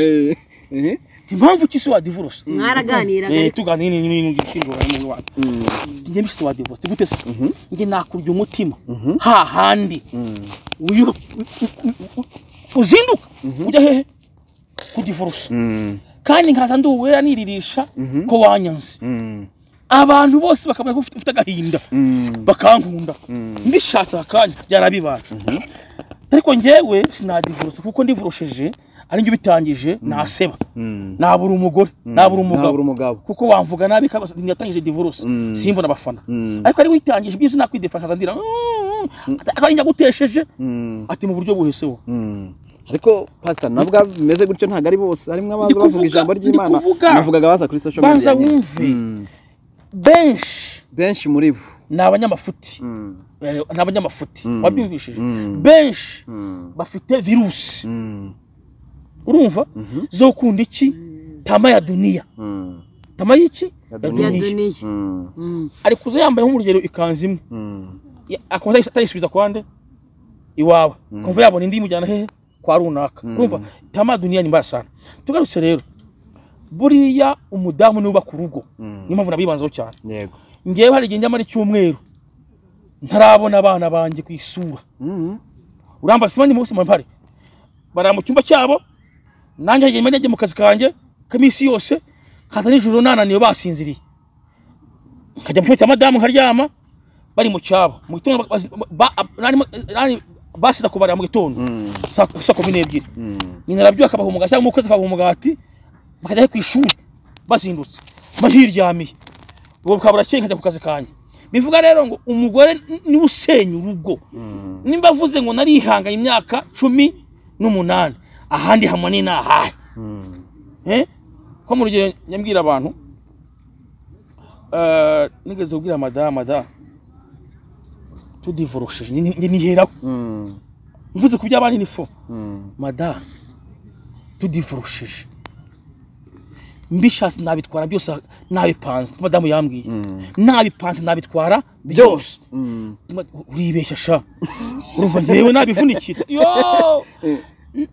wadivurusa Eh. Eh. Ati, impamvu ki se wadivurusa Mwaraganiraga eh ariko. tuganira n'ibintu n'ibintu by'ishingiro n'ibintu wanyu Mm. njye mbishatse wadivurusa ati gute se Mhm. njye nakurya umutima Mhm. ha handi Mm. uyu u- u- u- uzinduka Mhm. ujya hehe kudivurusa Mm. kandi nkaza nduwera niririsha Mhm. ko wanyanze Mm. abantu bose bakabona ko ufite ufite agahinda Mm. bakankunda Mm. mbishatse akanya byarabibaye ariko ariko njyewe sinadivorose kuko ndivorosheje ari njye ubitangije naseba nabura umugore nabura umugabo umugabo kuko wamvuga nabi kabasa ntiyatangije divorose Mm. simbona abafana Mm. ariko ari witangije ibyiza nakwidefankaza ndira "Mm, akaba yagutesheje Mm. ati mu buryo buheseho Mm. ariko pastor nabwo bimeze gutyo ntabwo ari bose harimo abaza Ndi bavuga kuvuga, ijambo ndi ry'imana kuvuga. navugaga baza kuri social media Banza nyine. wumve. Mm. benshi benshi muri bo ni abanyamafuti Mm. Eh, ni abanyamafuti Mm. wabyumvishije Mm. benshi Mm. bafite virusi Mm. urumva Mhm. zo kunda iki tama ya duniya Mm. tama y'iki Ya ya duniya. ya duniya duniya Mm. Mm. ari kuza yambaye nk'urugero ikanzu imwe Mm. Ya- akaza atayisubiza ku bandi iwawe Mm. kumva yabona indi imujyana hehe kwa runaka Mm. urumva tama ya duniya ni mbaya sana tugarutse rero buriya umudamu niwe ubaka urugo Mm. niyo mpamvu nabibanzaho cyane yego ngewe hari igihe njyamo ari icyumweru ntarabona abana banjye ku isura Mm. uramba simanyi munsi mpari barara mu cyumba cyabo nanjye hari igihe njya njya mu kazi kanjye k'iminsi yose nkaza nijoro nananiwe basinziriye nkajya mu cyumba cya madamu nkaryama bari mu cyabo mu gitondo ba- ba- ba- nani- nani- basiza kubarira mu gitondo Mm. saa saa kumi n'ebyiri Mm. nyina arabyuka akabaha umugati cyangwa umukozi akabaha umugati bakajya he ku ishuri bazindutse mba hiryamiye ubu bukaba burakeye nkajya ku kazi kanjye bivuga rero ngo umugore niwe usenya urugo Mm. nimba avuze ngo narihanganye imyaka cumi n'umunani ahandi hamwe ni ahahe Mm. Eh? ko mu rugero nyambwira abantu eh, nigeze kubwira madamu da tudivorosheje njye njye niheraho Mm. mvuze ku by'abandi ni fo Mm. madamu tudivorosheje mbishatse nabitwara byose nabipanze ko madamu yambwiye Mm. nabipanze nabitwara byose Mm. uribeshya sha urumva njyewe nabivunikira yo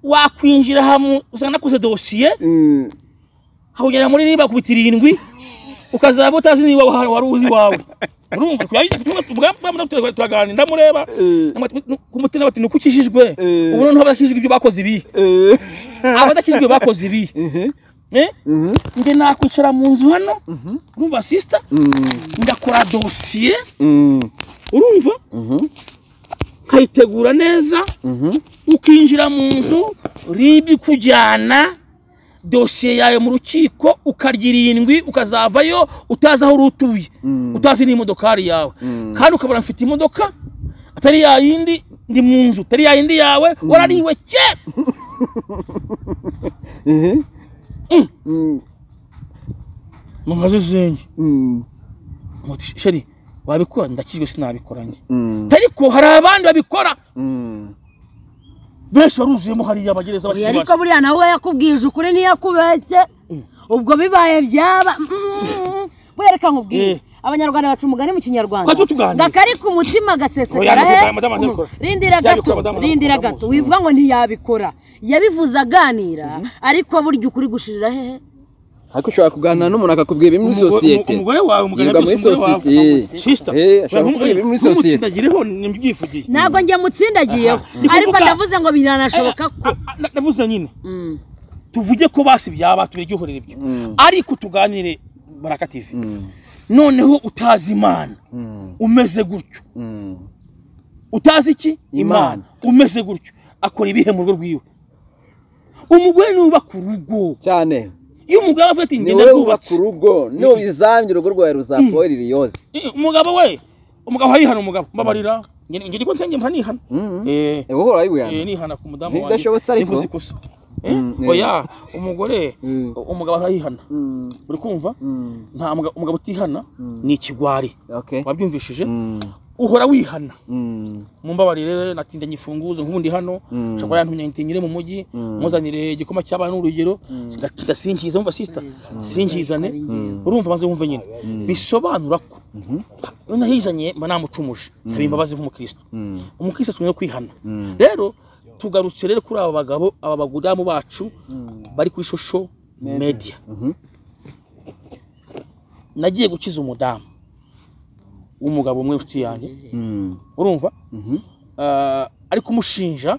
wakwinjira hamwe usanga nakoze dosiye Mm. hakugera muri niba kubita irindwi ukazaba utazi niba wari wari uzi iwawe urumva turaganira ndamureba Eh. kumutima bati nuko ukijijwe Eh. ubu noneho abadakijijwe ibyo bakoze ibi Eh. abadakijijwe bakoze ibi Mhm. Eh? Mhm. njye nakwicara mu nzu hano Mhm. urumva sisita Mm. ndakora dosiye Mm. urumva Mhm. nkayitegura neza Mhm. ukinjira mu nzu ribi ikujyana dosiye yawe mu rukiko ukarya irindwi ukazavayo utazi aho uri utuye Mm. utazi n'imodokari yawe Mm. kandi ukabona mfite imodoka atari ya yindi ndi mu nzu atari ya yindi yawe warariwe ke Mhm. Mm. Mm. mu nkazo zenye Mm. Muti, sheri wabikora ndakijwe sinabikoranye Mm. ariko hari abandi babikora Mm. benshi baruzuyemo hariya bagereza Oya, bakiri ariko bato buriya nawe yakubwije ukuri ntiyakubeshye Mm. ubwo bibaye byaba Mm. buriya reka nkubwire Eh. abanyarwanda baca umugani mu kinyarwanda Kwa tutuganira. ndakari ku mutima Oya, agasesekara niko he bwa- madamu Mm. ndabikora. rindira gato Yabikora, madamu rindira ndabikora, gato madamu. wivuga ngo ntiyabikora yabivuze aganira ariko burya ukuri gushirira hehe ariko ushobora kuganira n'umuntu akakubwira ibiri muri sosiyete umugore wawe yiga muri sosiyete sisita Eh, ashobora kuvuga ibiri muri sosiyete ntumukindagireho nibyifugiye ntabwo njye mutsindagiyeho Aha. Ni ariko kuvuga- ndavuze ngo biranashoboka ko Ah, ah, na- navuze nyine Mm. tuvuge ko basi byaba tubiryohorera ibyo Mm. ariko tuganire baraka tv Mm. noneho utazi imana Mm. umeze gutyo Mm. utazi iki Imana. imana umeze gutyo akora ibihe mu rugo rwiwe umugore niwe ubaka urugo cyane iyo umugabo avuga ati ni ngenda wowe wubaka rwubatse urugo niyo wizambye urugo rwawe ruzapfa wowe ririyoze Eh, umugabo we umugabo arihana umugabo mbabarira ngeni ngeni ko nsenge mpa nihana Mhm. eh Eh, wowe uhora wibuyana eh, nihana ku mudamu wanjye ntibidashobotse ariko nkoze ikosa Eh, Mm, eh. oya umugore Mm. umugabo arayihana Mm. uri kumva Mm. nta muga- umugabo utihana Mm. ni ikigwari Okay. wabyumvishije Mm. uhora wihana Mm. mumbabarire natinda ifunguzo nk'ubundi hano Mm. shakora yantumye ntinyire mu mujyi Mm. muzanire igikoma cy'abana n'urugero Mm. ngatinda sinkiza umva sisita sinkizane Mm. urumva maze wumve nyine Mm. bisobanura ko Mhm. iyo nahizanye mba namucumuje saba imbabazi nk'umukristo Mm. umukristo twe no kwihana Mm. rero tugarutse rero kuri aba bagabo aba bagudamu bacu Mm. bari kuri shosho media Mhm. nagiye gukiza umudamu w'umugabo umwe inshuti yanjye Mm. urumva Mhm. Ah, ari kumushinja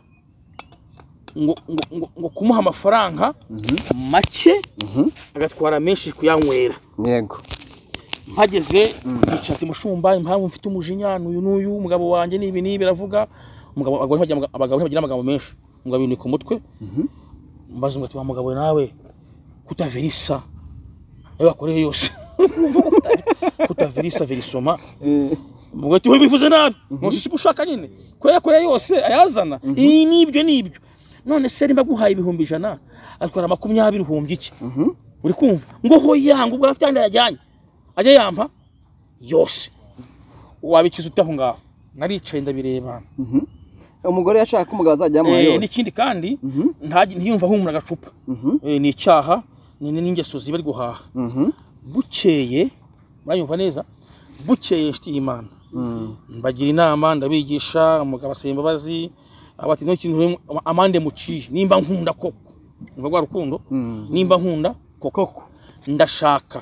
ngo, ngo, ngo, ngo kumuha amafaranga Mhm. make Mhm. agatwara menshi kuyanywera yego mpageze yicara ati mushumba impamvu mfite umujinya n'uyu n'uyu umugabo wanjye n'ibi n'ibi aravuga umugabo abagabo ntibagira- abagabo ntibagira amagambo menshi umugabo yinika umutwe Mhm. mbaza umugati wa mugabo nawe kutavirisa ayo wakoreye yose kutavirisa virisoma Eh, mugati we bivuze nabi nkusi siko ushaka nyine ko yakoreye yose ayazana iyi n'ibyo n'ibyo none se nimba guhaye ibihumbi ijana atwara makumyabiri uhumbi iki mhm. uri kumva ngo hoya ngo ubwo afite yajyanye ajya yampa yose wabikiza ute aho ngaho naricaye ndabireba Mhm. umugore yashaka ko umugabo azajya yamuha Eh, yose n'ikindi kandi Mhm, ntajye- ntiyumva ahumura agacupa mhm, Eh, ni icyaha ni ni- n'ingeso ziba ari guhaha mhm, bukeye murayumva neza bukeye inshuti y'imana mhm. mbagira inama ndabigisha umugabo asaba imbabazi abati no kintu amande muciye nimba nkunda koko umva rwa rukundo Mhm. nimba nkunda koko ndashaka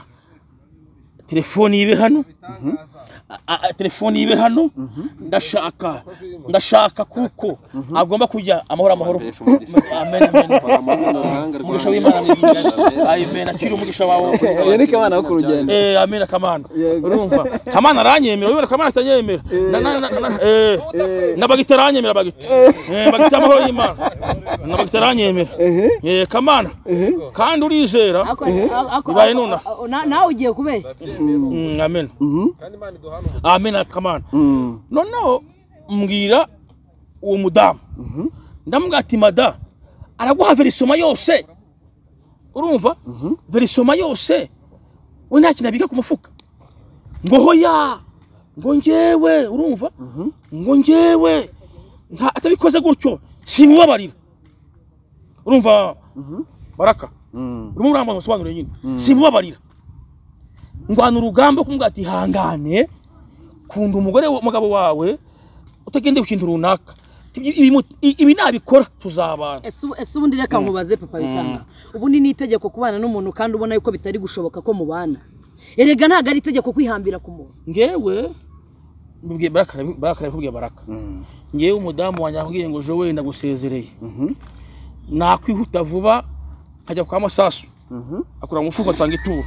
telefoni ibe hano A- a- a- telefoni ibe hano Mhm. ndashaka ndashaka kuko agomba kujya amahoro amahoro Umugisha umugisha. amen amen umugisha w'imana ni Amen. amen akiri umugisha wawe Iyo ni kabana ko ku rugendo Eh, amena kamana Yego. urumva kamana aranyemera wibera kamana atanyemera Na- na- na- na- eh, na bagita aranyemera bagita Eh, bagita amahoro y'imana na bagita aranyemera Ehe, Eh, kamana ehe. kandi urizera Ako- ako- ako- Bibaye nuna. ako- na- nawe ugiye kubeshya Mhm, Mm, amen mhm, amen kamana mhm, noneho mbwira uwo mudamu mhm, ndamubwira ati mada araguha verisoma yose urumva mhm. verisoma yose we nta kintu abika ku mufuka ngo hoya ngo ngewe urumva Mhm. ngo ngewe nta atabikoze gutyo simubabarira urumva Mhm. baraka Mhm. urimo urambona usobanurire nyine Mm. simubabarira ndwana urugamba wo kumubwira ati hangane kunda umugore wa- umugabo wawe utagendeye ku kintu runaka Ibyo- ibi- ibi nabikora tuzabana ese ubu- ese ubundi reka nkubaze papa bitanga ubundi ni itegeko kubana n'umuntu kandi ubona yuko bitari gushoboka ko mubana erega ntabwo ari itegeko kwihambira ku muntu ngewe mbibwiye baraka arabi- baraka arabikubwiye baraka Mhm. ngewe umudamu wanjye yambwiye ngo jowe ndagusezereye Mhm. nakwihuta vuba nkajya kwa masasu Mhm. akura mu mufuka atanga ituro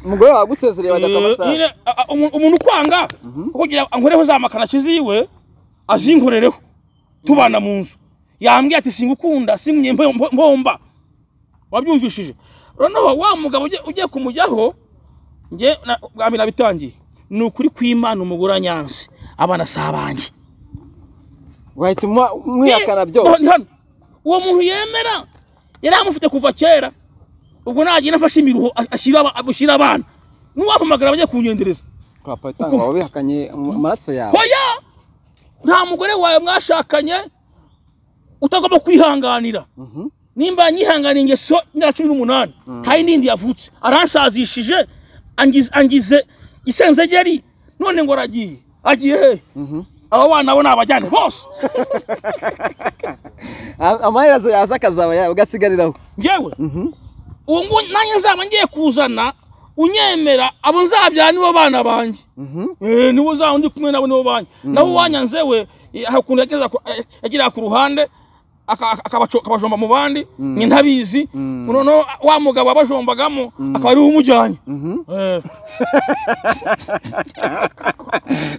umugore wawe agusezereye bajya kwa Eh, masaha nyine, a- a- umuntu umuntu ukwanga Mhm. kugira ankoreho za makarashi ziwe azinkorereho tubana mu nzu yambwiye ati singukunda singunye mbo- mbomba wabyumvishije noneho wa mugabo ugiye- ugiye kumujyaho nge na- bwa mbere nabitangiye ni ukuri kw'imana umugore anyanze abana si abanjye wahita umuha- umwihakana byose Ni hano. uwo muntu yemera yari amufite kuva kera ubwo nagenda afashe imiruho a- ashyira aba- ashyira abana n'uwampamagara bagiye kunyendereza kwa Payitanga waba wihakanye mu- amaraso yawe hoya nta mugore wawe mwashakanye utagomba kwihanganira Mhm. nimba yanyihanganiye ingeso imyaka cumi n'umunani hari n'indi yavutse aransazishije angize angize isenzegeri none ngo aragiye agiye he Mhm. abo bana bo ni abajyane bose A- amaherezo yaza akazaba yawe ugasigariraho ngewe Mhm. ubu ngubu nanjye nzaba ngiye kuzana unyemera abo nzabyara nibo bana banjye Mhm. Eh, nibo uzaba ndi kumwe nabo nibo banjye nawe wanyanze we eh, hari ukuntu yageza ku- eh, yageraga ku ruhande aka- aka- akabaco- akabajomba mu bandi Mm. ni ntabizi Mm. noneho wa mugabo wabajombagamo akaba ariwe umujyanye Mhm. Eh,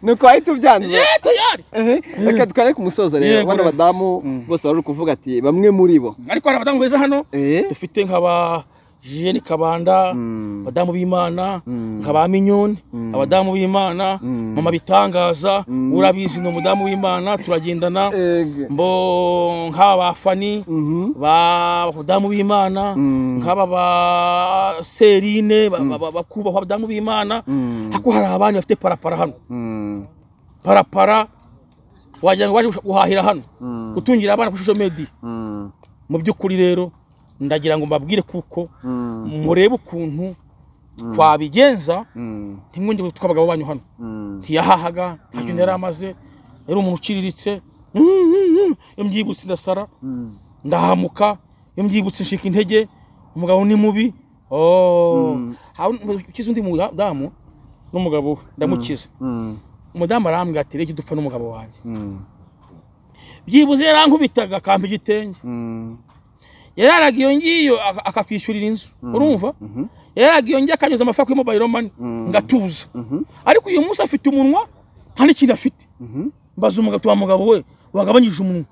nuko wahita ubyanduza eh, tayari Ehe, reka tware ku musozo rero Yego, bano rero. badamu bose bari kuvuga ati bamwe muri bo ariko hari abadamu beza hano Eh? dufite nkaba jiyeni kabanda Mm. abadamu b'imana Mm. nka ba minyoni Mm. abadamu b'imana Mm. mama bitangaza Mm. urabizi ni umudamu w'imana turagendana Ege. mbo nk'aba ba fani Mhm. ba badamu b'imana Mm. nk'aba ba serine ba- ba- ba- bakubahwa badamu b'imana Mm. ariko hari abandi bafite parapara hano Mm. parapara wagira ngo baje gushaka guhahira hano Mm. gutungira abana kuri social media Mm. mu by'ukuri rero ndagira ngo mbabwire kuko Mm. murebe ukuntu twabigenza Mm. ntimwongere gutwa abagabo banyu hano Mm. ntiyahahaga nta kintu yari amaze yari umuntu uciriritse Mm, mm, mm. iyo mbyibutse ndasara Mm. ndahamuka iyo mbyibutse nshika intege umugabo ni mubi Oh. Mm. Hari undi- ukize undi mudamu n'umugabo we ndamukize Mm. umudamu arambwira ati reka dupfa n'umugabo wanjye Mm. byibuze yarankubitaga akampa igitenge Mm. yararaga iyo ngiyo aka- akakwishyurira inzu urumva Mhm. yararaga iyo ngiyo akanyuza amafaranga kuri mobayiro mani Mm. ngatuza Mhm. ariko uyu munsi afite umunwa nta n'ikintu afite Mhm. mbaza umugabo wa mugabo we wagabanyije umunwa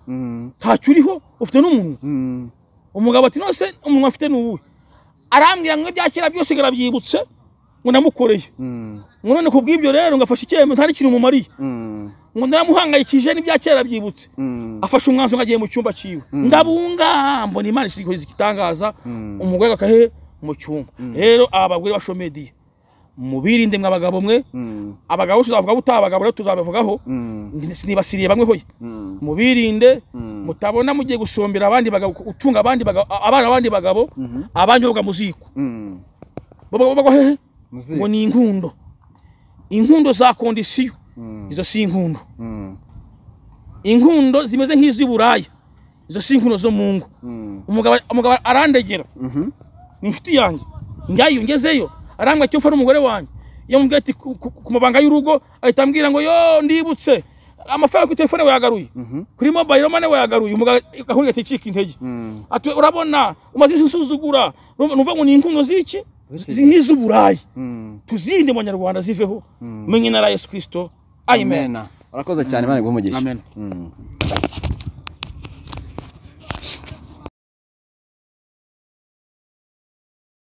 ntacyo uriho ufite n'umunwa umugabo ati nose umunwa afite ni uwuhe arambwira ngo ibya kera byose ngarabyibutse ngo namukoreye ngo none ku bw'ibyo rero ngo afashe icyemezo nta n'ikintu mumariye ngo naramuhangayikishije n'ibya kera byibutse afashe umwanzuro agiye mu cyumba cyiwe ndabunga mbona imana isikoze igitangaza umugore agahe mu cyumba rero aba bagore bashomediye mubirinde mwe abagabo mwe abagabo tuzavuga butaha abagabo rero tuzabivugaho sinibasiriye bamwe hoye mubirinde mutabona mugiye gusombera abandi bagabo utunga abandi bagabo abana abandi bagabo abandi bavuga mu ziko bagwa hehe ngo ni inkundo inkundo za kondisiyo izo si inkundo inkundo zimeze nk'iz'i buraya izo si inkundo zo mu ngo umugabo arandegera ni inshuti yanjye njyayo ngezeyo arambwira icyo mfa n'umugore wanjye iyo mubwiye ati ku mabanga y'urugo ahita ambwira ngo yo ndibutse amafaranga kuri telefone wayagaruye kuri mobayiro mane wayagaruye umugabo agahunga ati cika intege ati urabona umaze iminsi usuzugura nuvuga ngo ni inkungo z'iki nk'iz'uburayi tuzinde mu banyarwanda ziveho menye na yesu kirisito ayimena urakoze cyane imana iguhe umugisha